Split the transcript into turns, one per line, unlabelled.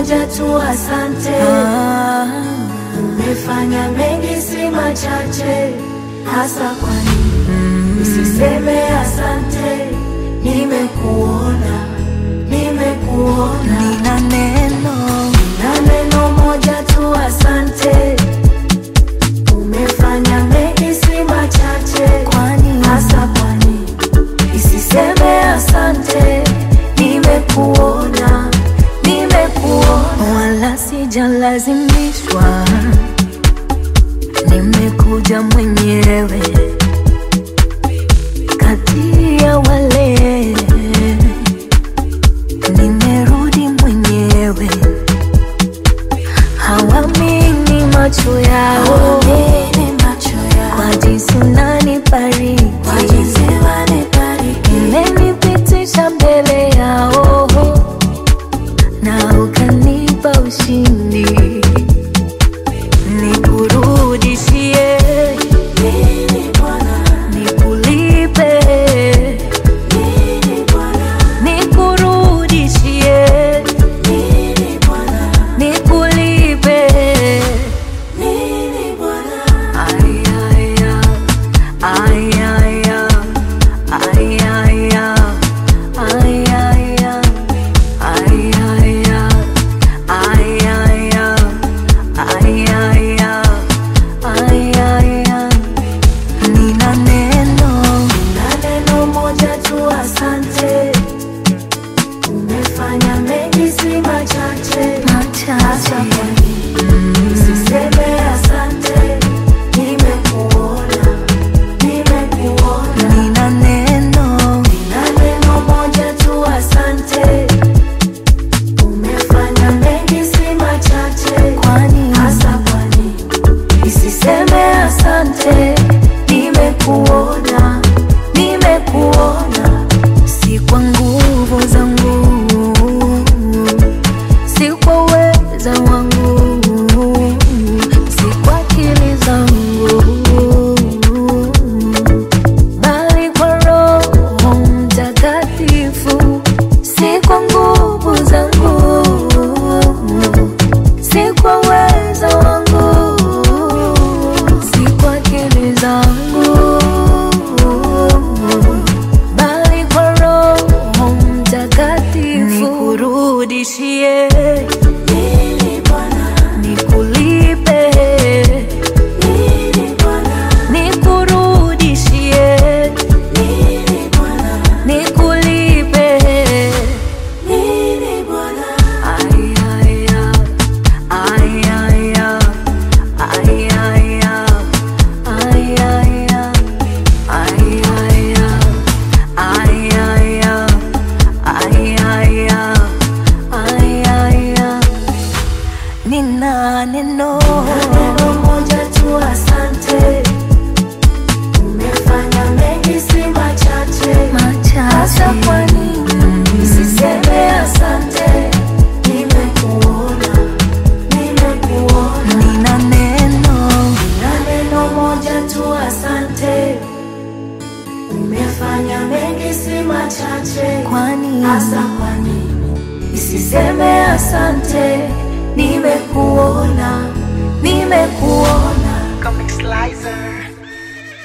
moja tu, asante.
Ah,
Umefanya mengi, si machache, hasa kwa nini usiseme asante? Nimekuona, nimekuona
nina neno
na neno moja tu, asante. Umefanya mengi, si machache,
kwani
hasa kwa nini isiseme asante? Nimekuona, nimekuona
wala sijalazimishwa, nimekuja mwenyewe kati ya wale, nimerudi mwenyewe, hawamini macho yao
Hawamini macho yao.
kwa jinsi unanibariki,
Kwa jinsi wanibariki.
umenipitisha mbele yao na ukanipa ushindi, nikurudishie,
Nini Bwana,
nikulipe,
nini Bwana,
nikurudishie,
nini Bwana,
nikulipe.
nini Bwana.
Ay, ay, ay, ay, ay, ay, ay, ay, ay, ay, ay, ay, ay, ay, ay, ay, ay, nina neno
Na neno moja tu, asante. Umefanya mengi, si machache, hasa
machache
kwa nini usiseme asante? Nimekuona, nimekuona
nina neno
na neno moja tu, asante. Umefanya mengi, si machache,
kwani
hasa kwa nini isiseme asante? Nimekuona, nimekuona
si kwa nguvu zangu, si kwa uweza wangu, si kwa akili zangu, bali kwa Roho Mtakatifu. Si kwa nguvu zangu, si kwa uweza wangu, si kwa akili zangu, bali kwa Roho Mtakatifu. Nikurudishie,
nini Bwana,
nikulipe,
nini Bwana,
nikurudishie,
nini Bwana,
nikulipe.
nini Bwana.
Ay, ay, ay, ay, ay, ay, ay, ay, ay, ay, ay, ay, ay, ay, ay, ay, ay, nina neno
Neno moja tu, asante. Umefanya mengi, si machache, hasa kwa
machache
nini usiseme asante? Nimekuona, nimekuona
nina neno
na neno moja tu, asante. Umefanya mengi, si machache,
kwani
hasa kwa nini isiseme asante? Nimekuona, nimekuona
Comic Slicer.